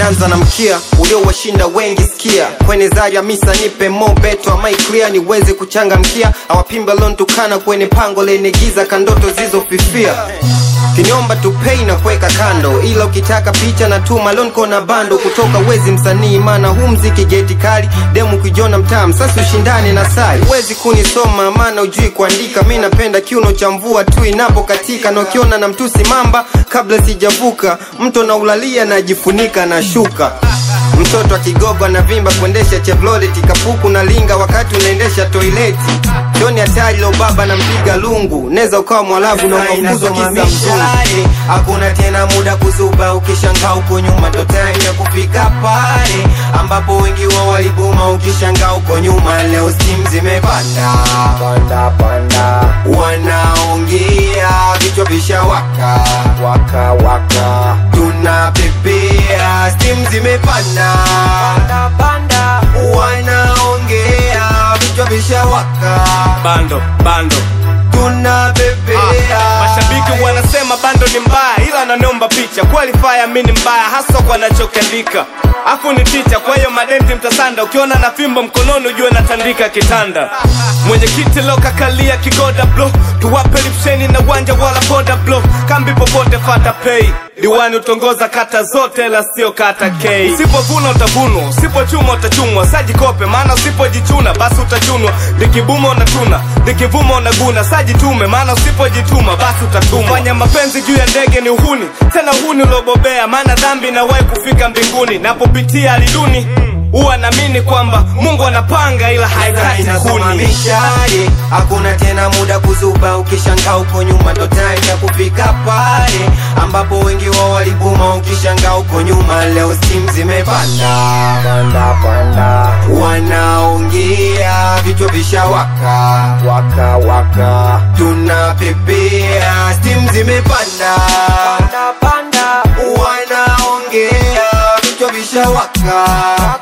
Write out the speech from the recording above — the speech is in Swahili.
nanza na mkia uliowashinda wengi sikia kwenye zari ya misa nipe mo beto amai clear niweze kuchangamkia awapimba lontukana kwenye pango lenye giza kandoto zizofifia kinyomba tupei na kuweka kando ila ukitaka picha na tuma lonko na bando kutoka wezi msanii maana huu mziki geti kali demu kijona mtam sasa ushindane na sari wezi kunisoma maana ujui kuandika mi napenda kiuno cha mvua tu inapokatika na ukiona na mtusi mamba kabla sijavuka mto na ulalia najifunika na shuka mtoto akigogo anavimba kuendesha chevrolet kapuku na linga wakati unaendesha toileti joni hatari lo baba na mpiga lungu neza ukawa mwalavu na ukafukuzwa kisa mzungu hakuna tena muda kuzuba ukishangaa uko nyuma ndo time ya kufika pale ambapo wengi wao walibuma ukishangaa uko nyuma leo stim zimepanda panda panda wanaongea vichwa vishawaka waka waka tunapepea stim zimepanda panda panda wanaongea vichwa vishawaka bando bando tunapepea mashabiki wanasema bando ni mbaya ila nanomba picha qualifier mi ni mbaya hasa kwa nachokiandika afu ni ticha kwa hiyo madenti mtasanda ukiona na fimbo mkononi ujue natandika kitanda mwenyekiti lokakalia kigoda blo tuwape lipsheni na uwanja wala boda blo kambi popote fata pei diwani utongoza kata zote la sio kata k usipovuna utavunwa usipochuma utachumwa sajikope maana usipojichuna basi utachunwa likibuma unatuna likivuma unaguna sajitume maana usipojituma basi utatumwa fanya mapenzi juu ya ndege ni uhuni tena uhuni uliobobea maana dhambi inawahi kufika mbinguni napopitia aliduni huwa naamini kwamba mungu anapanga ila haikati inasoma kuni mishale hakuna tena muda kuzuba ukishangaa uko nyuma ndo time ya kufika pale ambapo wengi wao walibuma ukishangaa uko nyuma leo stim zimepanda panda panda wanaongea vichwa vishawaka waka waka tunapepea stim zimepanda panda panda wanaongea vichwa vishawaka